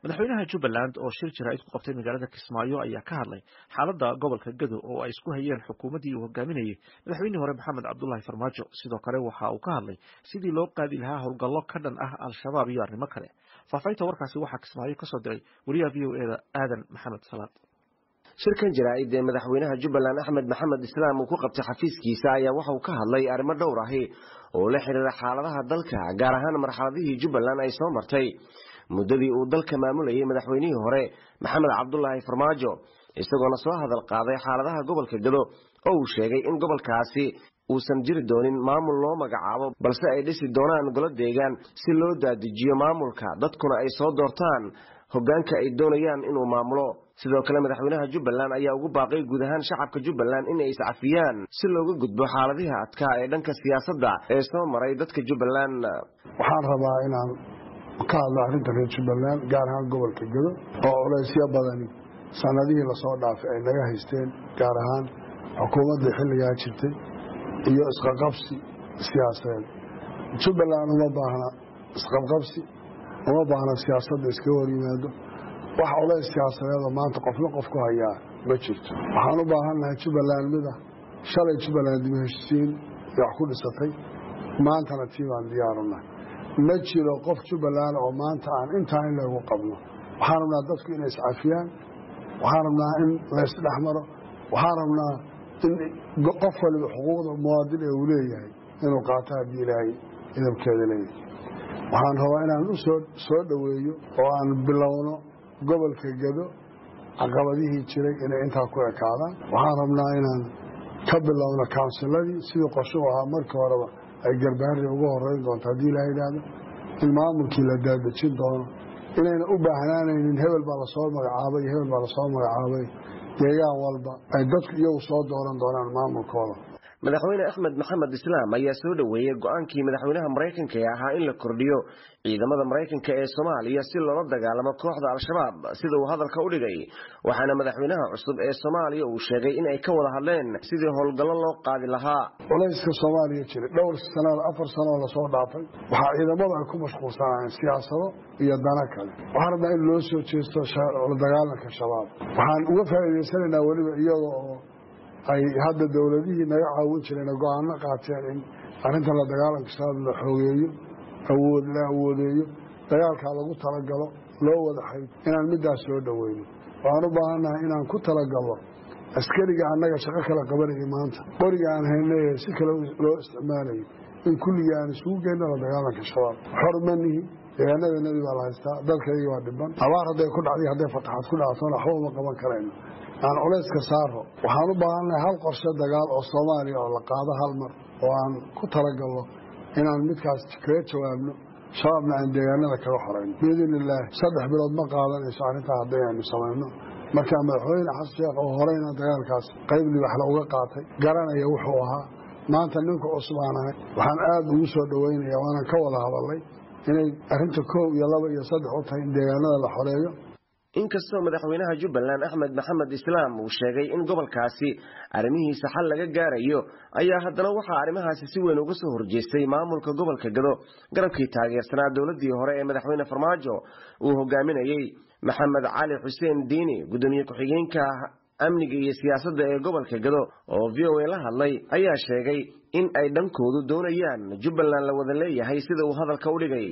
madaxweynaha jubbaland oo shir jaraa'id ku qabtay magaalada kismaayo ayaa ka hadlay xaaladda gobolka gado oo ay isku hayeen xukuumaddii uu hogaaminayey madaxweynihii hore maxamed cabdullaahi farmaajo sidoo kale waxa uu ka hadlay sidii loo qaadi lahaa howlgallo ka dhan ah al-shabaab iyo arrimo kale faahfaahinta warkaasi waxaa kismaayo kasoo diray wariyaha v o eda aadan maxamed salaad shirkan jaraa'id ee madaxweynaha jubbaland axmed maxamed islaam uu ku qabtay xafiiskiisa ayaa waxa uu ka hadlay arrimo dhowr ahi oo la xiriira xaaladaha dalka gaar ahaan marxaladihii jubbaland ay soo martay muddadii uu dalka maamulayay madaxweynihii hore maxamed cabdulaahi farmaajo isagoona soo hadal qaaday xaaladaha gobolka gado oo uu sheegay in gobolkaasi uusan jiri doonin maamul loo magacaabo balse ay dhisi doonaan golo deegaan si loo daadijiyo maamulka dadkuna ay soo doortaan hoggaanka ay doonayaan inuu maamulo sidoo kale madaxweynaha jubbaland ayaa ugu baaqay guud ahaan shacabka jubbaland inay iscafiyaan si looga gudbo xaaladihi adkaa ee dhanka siyaasadda ee soo maray dadka jubbaland waxaan rabaa inaan ka hadlo arrinta reer jubbaland gaar ahaan gobolka gado oo culaysyo badani sanadihii lasoo dhaafay ay naga haysteen gaar ahaan xukuumaddii xilligaa jirtay iyo isqaqabsi siyaasadeed jubbaland uma baahna isqabqabsi uma baahna siyaasadda iskaga hor yimaado wax culays siyaasadeedoo maanta qofna qof ku hayaa ma jirto waxaan u baahannahay jubbaland mida shalay jubbaland dib heshisiin wax ku dhisatay maantana tii baan diyaarunahay ma jiro qof jubbaland oo maanta aan intaa in lagu qabno waxaan rabnaa dadku inay iscafiyaan waxaan rabnaa in laysdhex maro waxaan rabnaa in qof waliba xuquuqda muwaadin ee uu leeyahay inuu qaato haddii ilaahay idabkeeda leeyahay waxaan rabaa inaan u soo dhoweeyo oo aan bilowno gobolka gado caqabadihii jiray inay intaa ku ekaadaan waxaan rabnaa inaan ka bilowno kawnsiladii sidii qorshuhu ahaa markii horeba ay garbaari uga horeyn doonto haddii ilaa yidhaahdo in maamulkii la daadejin doono inayna u baahnaanaynin hebel baa lasoo magacaabay iyo hebel baa lasoo magacaabay deegaan walba ay dadku iyagu soo dooran doonaan maamulkooda madaxweyne axmed maxamed islaam ayaa soo dhoweeyey go-aankii madaxweynaha maraykanka ee ahaa in la kordhiyo ciidamada maraykanka ee soomaaliya si loola dagaalamo kooxda al-shabaab sida uu hadalka u dhigay waxaana madaxweynaha cusub ee soomaaliya uu sheegay in ay ka wada hadleen sidii howlgallo loo qaadi lahaa culayska soomaaliya jira dhowr sanad afar sanoo lasoo dhaafay waxaa ciidamadu ay ku mashquulsanayeen siyaasado iyo dana kale waxaan rabnaa in loo soo jeesto la dagaalanka shabaab waxaan uga faa'iidaysanaynaa weliba iyaga oo ay hadda dowladihii naga caawin jireen go-aano qaateen in arrinta la dagaalanka shabaab la xoogeeyo awood la awoodeeyo dagaalkaa lagu talagalo loo wada xayd inaan middaas soo dhoweyno waxaan u baahannahay inaan ku talagalno askariga annaga shaqo kala qabanaya maanta qoriga aan haynaye si kale loo isticmaalayo in kulligii aan isugu geyno la dagaalanka shabaab xor ma nihi deegaanadeennadii baa la haystaa dalkaygii waa dhiban abaar hadday ku dhacday hadday fataxaad ku dhactona waxba uma qaban karayno aan culayska saaro waxaan u baahannahay hal qorshe dagaal oo soomaaliya oo la qaado hal mar oo aan ku talagalno inaan midkaas kaga jawaabno shabaabna aan deegaanada kaga xorayno biidn illaahi saddex bilood ma qaadanayso arrintaa haddaynu samayno markaa madaxweyne xasan sheekh oo horeyna dagaalkaas qayb libaxla uga qaatay garanaya wuxuu ahaa maanta ninka cusub aan ahay waxaan aada ugu soo dhoweynaya waanaan ka wada hadalay inay arrinta koow iyo laba iyo saddex u tahay in deegaanada la xoreeyo inkastoo madaxweynaha jubbaland axmed maxamed islaam uu sheegay in gobolkaasi arrimihiisa xal laga gaarayo ayaa haddana waxaa arrimahaasi si weyn uga soo horjeestay maamulka gobolka gado garabkii taageersanaa dowladdii hore ee madaxweyne farmaajo uu hogaaminayey maxamed cali xuseen diini guddoomiye ku-xigeenka amniga iyo siyaasadda ee gobolka gado oo v o a la hadlay ayaa sheegay in ay dhankoodu doonayaan jubbaland la wada leeyahay sida uu hadalka u dhigay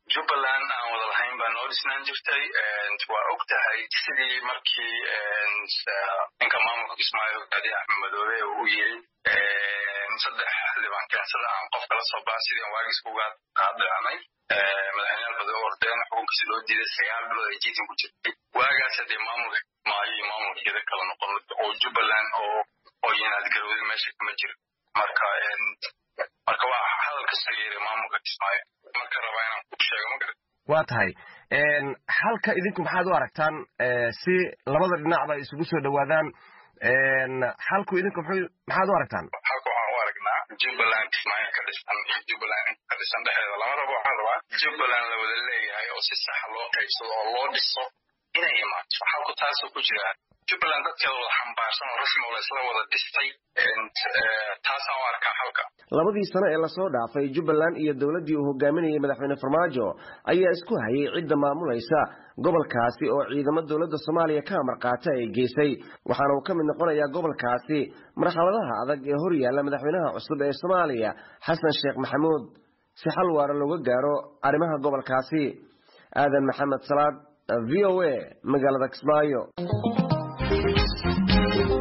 dhisnaan jirtay waa og tahay sidii markii ninka maamulka kismaayo hogaadiye axmed madoobe uu yiri saddex xildhibaan keensada aan qof kala soo baa sidii aan waagiis kuga qaadacnay madaxweyneyaal badan oo ordeen xukunkiisi loo diiday sagaal bilood ay jiitin ku jirtay waagaas hadee maamulka maayo iyo maamulkeeda kala noqon oo jubbaland oo oo yinaad garowda meesha kama jiro marka marka waa hadal kasoo yeeray maamulka kismaayo marka rabaa inaan ku sheego magarat waa tahay halka idinku maxaad u aragtaan si labada dhinacba isugu soo dhowaadaan halku idinku maxaad u aragtaan halka waxaan u aragnaa jubbaland kismaayo ka dhisan iyo jubbaland ka dhisan dhexdeeda lama rabo waxaan rabaa jubbaland la wada leeyahay oo si saxa loo qaybsado oo loo dhiso inay imaato halku taasoo ku jira jubbaland dadkeeda wada xambaarsan oo rasmi oo laisla wada dhistay taasaan u arkaa halka labadii sano ee lasoo dhaafay jubbaland iyo dowladdii uu hogaaminayay madaxweyne farmaajo ayaa isku hayay cidda maamulaysa gobolkaasi oo ciidamo dowladda soomaaliya ka amar qaata ay geysay waxaana uu ka mid noqonayaa gobolkaasi marxaladaha adag ee hor yaalla madaxweynaha cusub ee soomaaliya xasan sheekh maxamuud si xal waara looga gaaro arrimaha gobolkaasi aadan maxamed salaad v o a magaalada kismaayo